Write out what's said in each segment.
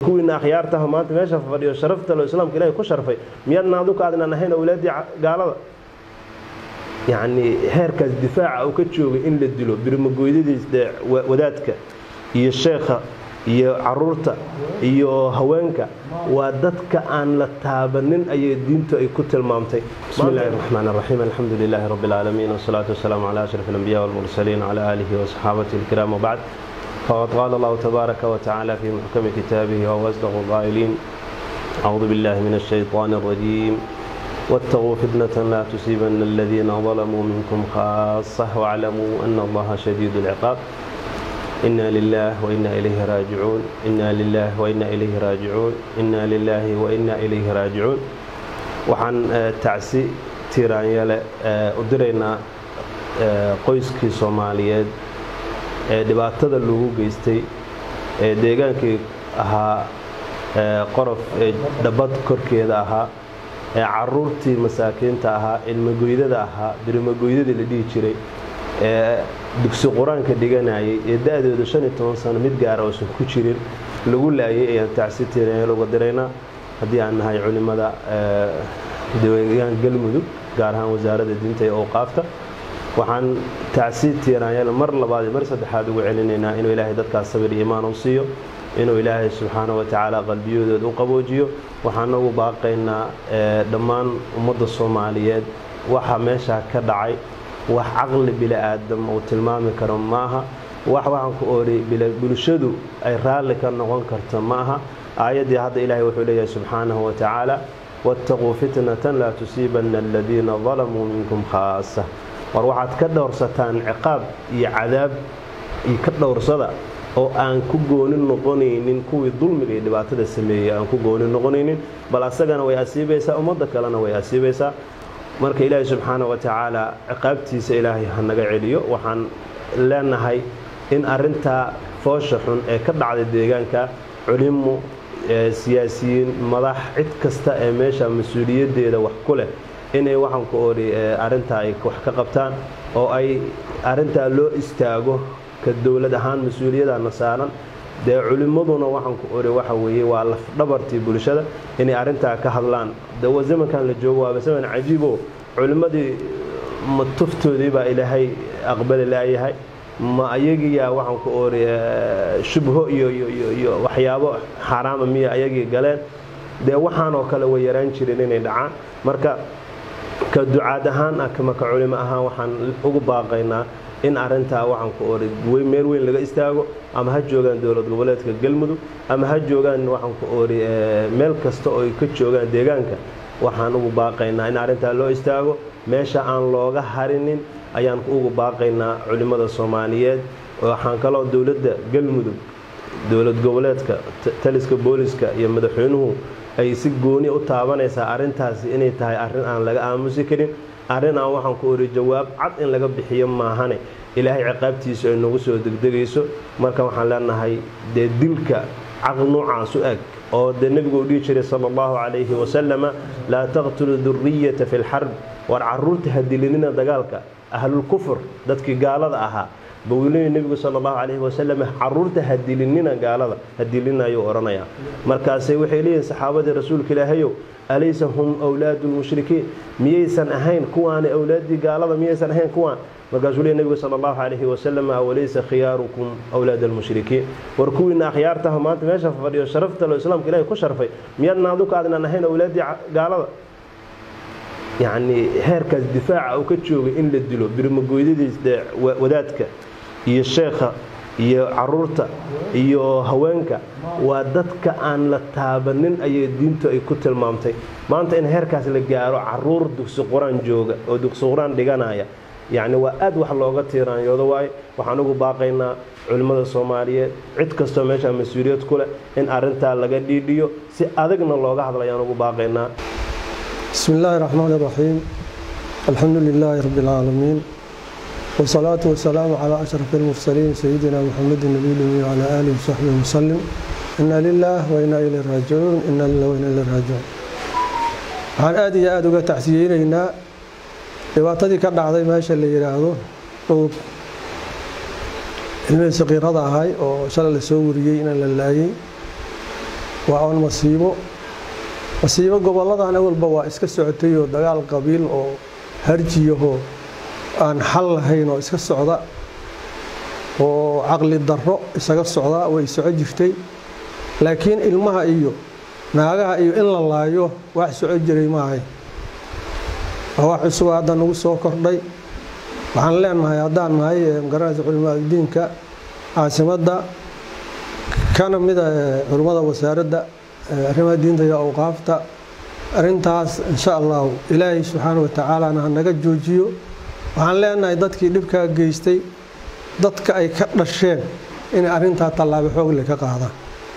kuwiina akhyaartaha maanta meesha fadhiyo sharafta lo islaamka ilahay ku sharfay miyaadna aduka aadnan ahayn awlaaddii gaalada yacni heerkaas difaaca uu ka joogay in la dilo birmagoydadiis dee wadaadka iyo sheekha iyo caruurta iyo haweenka waa dadka aan la taabanin ayay diintu ay ku tilmaamtay bismi illahi raxmaan raxiim alxamdu lilaahi rabbi alcaalamiin wasalaatu wasalaamu calaa ashraf alambiya walmursaliin wcala aalihi wasaxaabatihi alkiraam wabacd faqad qaala allahu tabaaraka watacaala fii muxkami kitaabihi wahuwa asdaqu qaa'iliin acuudu billahi min ashayطaani alrajiim واتقوا فتنة لا تصيبن الذين ظلموا منكم خاصة واعلموا أن الله شديد العقاب إنا لله وإنا إليه راجعون إنا لله وإنا إليه راجعون إنا لله وإنا إليه راجعون waxaan tacsi tiiraanyale u diraynaa qoyskii soomaaliyeed ee dhibaatada lagu geystay ee deegaankii ahaa qorof ee dhabad korkeeda ahaa ee caruurtii masaakiinta ahaa ilmagoydada ahaa birimagoydadii la dhihi jiray ee dugsi qur-aanka dhiganayay ee da-dooda shan iyo toban sano mid gaara oosan ku jirin lagu laayay ayaan tacsi tiiraanyal uga diraynaa haddii aan nahay culimmada deegaan galmudug gaar ahaan wasaaradda diinta ee owqaafta waxaan tacsi tiiraanyal mar labaad iyo mar saddexaad ugu celinaynaa inuu ilaahay dadkaas sabir iyo imaan u siiyo inuu ilaahay subxaana wa tacaala qalbiyadooda u qaboojiyo waxaana ugu baaqaynaa dhammaan ummadda soomaaliyeed waxa meeshaa ka dhacay wax caqli bili-aadam uu tilmaami karo maaha wax waxaan ku oori bulshadu ay raalli ka noqon karto ma aha aayaddii hadda ilaahay wuxuu leeyahay subxaanahu wa tacaala waataquu fitnatan laa tusiibanna aladiina dalamuu minkum khaasa war waxaad ka dhowrsataan ciqaab iyo cadaab iyo ka dhowrsada oo aan ku gooni noqonaynin kuwii dulmiga iyo dhibaatada sameeyey aan ku gooni noqonaynin bal asagana way asiibaysaa ummadda kalena way asiibaysaa marka ilaahay subxaana wa tacaala ciqaabtiisa ilaahay ha naga celiyo waxaan leenahay in arintaa foosha xun ee ka dhacday deegaanka culimo siyaasiyiin madax cid kasta ee meesha mas-uuliyaddeeda wax ku leh inay waxaan ku ori arintaa ay wax ka qabtaan oo ay arintaa loo istaago ka dowlad ahaan mas-uuliyadana saaran dee culimmaduna waxaan ku ori waxa weeye waa lafdhabartii bulshada inay arintaa ka hadlaan de zamankan la joogo waaba zaman cajiibo culimmadii ma tuftoodii baa ilaahay aqbali laayahay ma ayagiyaa waxaan ku ori shubho iyo iyo waxyaabo xaaraama miya ayagii galeen dee waxaanoo kale way yaraan jireen inay dhacaan marka ka ducaad ahaan ah kama ka culimo ahaan waxaan ugu baaqaynaa in arintaa waxaan ku ori meel weyn laga istaago ama ha joogaan dowlad goboleedka galmudug ama ha joogaan waxaan ku ori meel kasta oo ay ka joogaan deegaanka waxaan ugu baaqaynaa in arintaa loo istaago meesha aan looga harinin ayaan ugu baaqaynaa culimmada soomaaliyeed waxaan kaloo dowladda galmudug dowlad goboleedka taliska booliska iyo madaxweynuhu ay si gooni u taabanaysaa arintaasi inay tahay arrin aan laga aamusi karin arrin aan waxaan ku ori jawaab cad in laga bixiyo maahane ilaahay ciqaabtiisu ay nagu soo degdegayso marka waxaan leenahay dee dilka caql noocaas u eg oo dee nebigu u dhihi jiray sala allahu calayhi wasalama laa taqtulu duriyata fi lxarb war caruurta ha dilinina dagaalka ahlulkufur dadkii gaalada ahaa bawiley nebigu sala allahu calayhi wasalam caruurta ha dilinina gaalada ha dilina ayuu odhanayaa markaasay waxay leeyihin saxaabadii rasuulka ilaahayow alaysa hum wlaadu lmushrikiin miyaysan ahayn kuwaani awlaaddii gaalada miyaysan ahayn kuwaan markaasuu leey nebigu sala allahu calayhi wasalam walaysa khiyaarukum awlaad almushrikiin war kuwiina akhyaartaha maanta meesha fadhiyo sharafta lo islaamka ilahay ku sharfay miyaadna aduka aadnan ahayn awlaaddii gaalada yacni heerkaas difaaca uu ka joogay in la dilo birmagoydadiis dee wadaadka iyo sheekha iyo caruurta iyo haweenka waa dadka aan la taabanin ayay diintu ay ku tilmaamtay maanta in heerkaas la gaaro caruur dugsi qur-aan jooga oo dugsi qur-aan dhiganaya yacni waa aad wax looga tiiraanyoodo waaye waxaan ugu baaqaynaa culimmada soomaaliyeed cid kastoo meeshaa mas-uuliyad ku leh in arintaa laga dhiidhiyo si adagna looga hadla ayaan ugu baaqaynaa بسم الله الرحمن الرحيم الحمد لله رب العالمين والصلاة والسلام على أشرف المرسلين سيدنا محمد النبي الأمي وعلى آله وصحبه وسلم إنا لله وإنا إليه راجعون إنا لله وإنا إليه راجعون waxaan aad iyo aada uga tacsiyeynaynaa dhibaatadii ka dhacday meesha la yidhaahdo dhowr ilmihii saqiirada ahay oo shalay la soo wariyey in la laayay waa oon masiibo masiibo gobolladan awalba waa iska socotay oo dagaal qabiil oo harjiyahoo aan xal lahayn oo iska socda oo caqli darro isaga socda way soco jirtay laakiin ilmaha iyo naagaha iyo in la laayo wax soco jiray maahay waa wax cusub hadda nagu soo kordhay waxaan leenahay haddaan nahay magaranaysa culimaaadiinka caasimadda kana mida culimmada wasaaradda arrimaha diinta iyo awqaafta arrintaas insha allahu ilaahay subxaana wa tacaalana ha naga joojiyo waxaan leenahay dadkii dhibkaa geystay dadka ay ka dhasheen inay arrintaa tallaabo xoogle ka qaadaan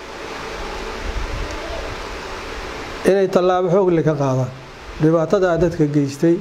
inay tallaabo xoogle ka qaadaan dhibaatadaa dadka geystay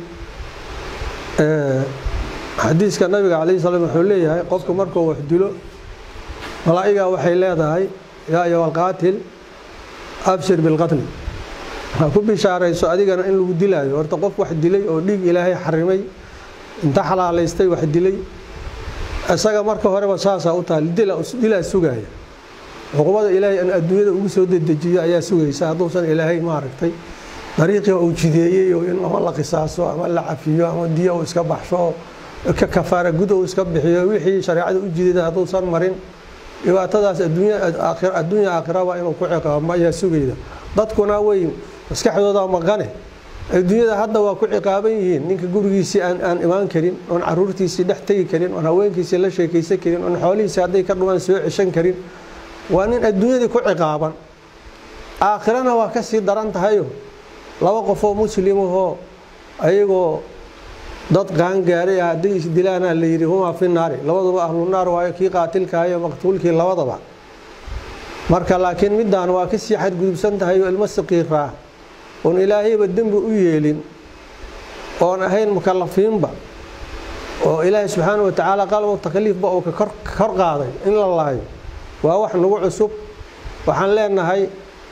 xadiiska nabiga calayhi salaam wuxuu leeyahay qofku markuu wax dilo malaa'igaa waxay leedahay yaa ayuha alqaatil abshir bilqatli ha ku bishaarayso adigana in lagu dilaayo horta qof wax dilay oo dhiig ilaahay xarimay inta xalaalaystay wax dilay isaga marka horeba saasaa u tahay dilaa sugaaya cuqubada ilaahay an adduunyada ugu soo dedejiyo ayaa sugaysa hadduusan ilaahay maaragtay dariiqii uu jideeyey oo in ama la qisaaso ama la cafiyo ama diyo uu iska baxsho ka kafaara gud uu iska bixiyo wixii shareecada u jideeda hadduusan marin dhibaatadaas adduunya aakhiraba inuu ku ciqaabo ayaa sugayda dadkuna way maskaxdooda maqane adduunyada hadda waa ku ciqaaban yihiin ninka gurigiisii aan imaan karin oon caruurtiisii dhex tegi karin oon haweenkiisii la sheekaysan karin oon xoolihiisii hadday ka dhumaan soo ceshan karin waa nin adduunyadii ku ciqaaban aakhirana waa ka sii daran tahayo laba qofoo muslimahoo ayagoo dad qaangaaray ah hadday isdilaana la yidhi humaa fi naari labaduba ahlunaar waayo kii qaatilkaayo maqtuulkii labadaba marka laakiin midaan waa kasii xadgudubsan tahay oo ilmo saqiiraa oon ilaahayba dembi u yeelin oon ahayn mukalafiinba oo ilaahay subxaana wa tacaala qalbo takliifba uu ka kor qaaday in la laayo waa wax nagu cusub waxaan leenahay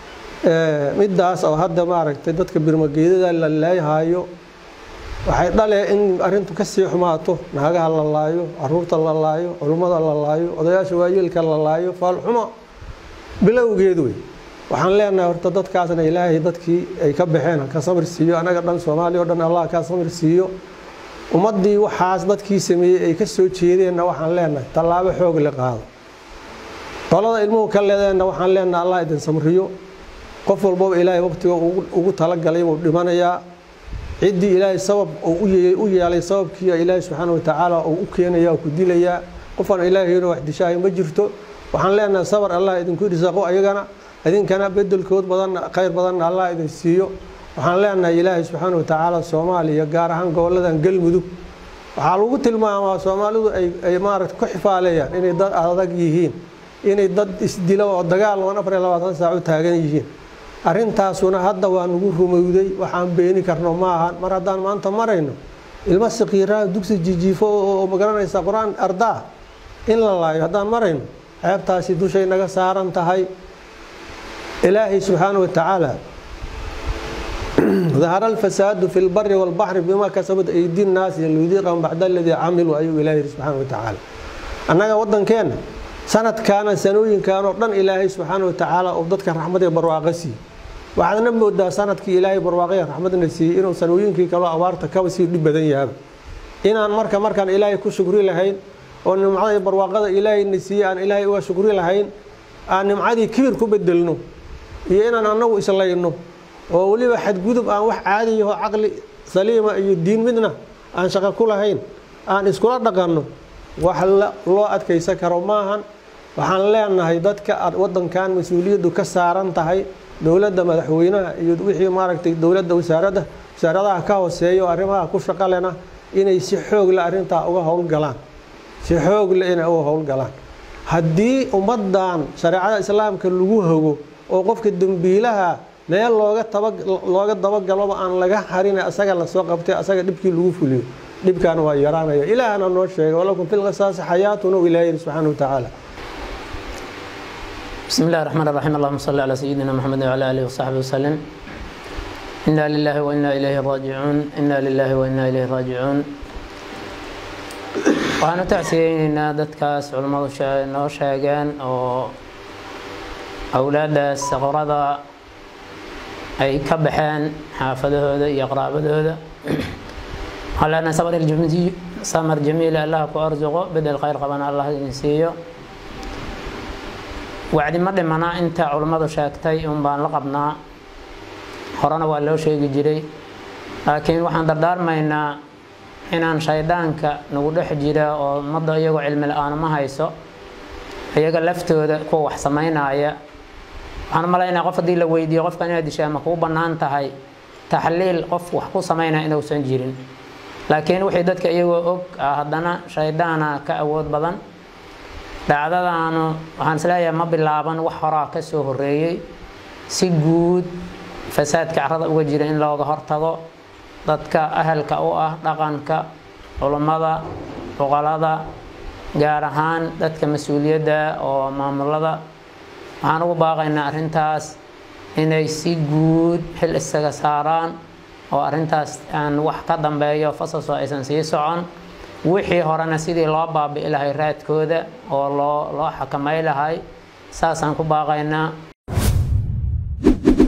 middaas oo hadda maaragtay dadka birmageedada la laayhaayo waxay dhalee in arrintu ka sii xumaato naagaha la laayo caruurta la laayo culummada la laayo odayaasha waayeelka la laayo faalxumo bilowgeed wey waxaan leenahay horta dadkaasna ilaahay dadkii ay ka baxeen ka samir siiyo anaga dhan soomaaliya o dhan allah ka samir siiyo ummaddii waxaas dadkii sameeyey ay ka soo jeedeenna waxaan leenahay tallaabo xoog le qaado qolada ilmuhu ka leedeenna waxaan leenahay allah idin samriyo qof walbaba ilaahay waqtiga ugu talagalay buu dhimanayaa ciddii ilaahay sabab u yeelay sababkii ilaahay subxaana wa tacaala uu u keenaya oo ku dilayaa qofaan ilaahayna wax dishaahay ma jirto waxaan leenahay sabar allah idinku irsaaqo ayagana idinkana bedelkood badan khayr badanna allah idin siiyo waxaan leenahay ilaahay subxaana wa tacaala soomaaliya gaar ahaan goboladan galmudug waxaa lagu tilmaamaa soomaalidu ay maaragta ku xifaaleeyaan inay dad adag yihiin inay dad isdilo oo dagaal oon afar iyo labaatan saac u taagan yihiin arrintaasuna hadda waa nagu rumowday waxaan beeni karno ma ahan mar haddaan maanta marayno ilmo sakiiraha dugsi jijiifo oo magaranaysa qur-aan ardaa in la laayo haddaan marayno ceebtaasi dushay naga saaran tahay ilaahay subxaana wa tacaala dahara alfasaadu fi lbari walbaxri bima kasabat aydi nnaasi liyudiiqahum bacda aladii camiluu ayuu ilahay yiri subxaana wa tacaala annaga waddankeenna sanadkaana sanooyinkan oo dhan ilaahay subxaana wa tacaala uu dadka raxmadee barwaaqa siiyey waxaadna moodaa sanadkii ilaahay barwaaqaya raxmadna siiyey inuu sanooyinkii kaloo abaarta kaba sii dhib badan yaaba inaan marka markaan ilaahay ku shukri lahayn oo nimcada barwaaqada ilaahayna siiyey aan ilaahay uga shukri lahayn aan nimcadii kibir ku bedelno iyo inaan annagu islayno oo weliba xadgudub aan wax caadiyaho caqli saliima iyo diin midna aan shaqo ku lahayn aan iskula dhaqanno wax loo adkaysan karo maahan waxaan leenahay dadka wadankan mas-uuliyaddu ka saaran tahay dowladda madaxweynaha iyo wixii maaragtay dowladda wasaaradda wasaaradaha ka hooseeya oo arrimaha ku shaqo lena inay si xoog le arrintaa uga howlgalaan si xoog le inay uga howlgalaan haddii ummaddan shareecada islaamka lagu hago oo qofka dembiilaha meel looga taba looga dabagaloba aan laga harin asaga lasoo qabtay asaga dhibkii lagu fuliyo dhibkaana waa yaraanaya ilaahna noo sheegay walakum fi lqisaasi xayaatun u ilaah yiri subxaana wa tacaala بسم الله الرحمن الرحيم اللهم صل على سيدنا محمد وعلى آله وصحبه وسلم إنا لله وإنا إليه راجعون إنا لله وإنا إليه راجعون waxaan u tacsiyeyneynaa dadkaas culimmadu noo sheegeen oo awlaaddaas saqrada ay ka baxeen xaafadahooda iyo qaraabadooda alana samar jamiila allah ku arsuqo bedel khayr qabana allah idin siiyo wacdi ma dhimana inta culummadu sheegtay un baan la qabnaa horena waa loo sheegi jiray laakiin waxaan dardaarmaynaa inaan shaydaanka nagu dhex jira oo ummadda iyagoo cilmi la-aan ma hayso iyaga laftooda kuwa wax samaynaya waxaan malaynaa qof haddii la weydiiyo qofka inaad dishaa ma kuu bannaan tahay taxliil qof wax ku samaynaya inuusan jirin laakiin wixii dadka iyagoo og ah haddana shaydaana ka awood badan dhacdadaanu waxaan isleeyahay ma bilaaban wax horaa ka soo horeeyey si guud fasaadka carrada uga jira in looga hortago dadka ahalka u ah dhaqanka culummada boqolada gaar ahaan dadka mas-uuliyadda oo maamulada waxaan ugu baaqaynaa arrintaas inay si guud xil isaga saaraan oo arrintaas aan wax ka dambeeyo fasaso aysan sii socon wixii horena sidii loo baabi'i lahay raadkooda oo loo loo xakamay lahay saasaan ku baaqaynaa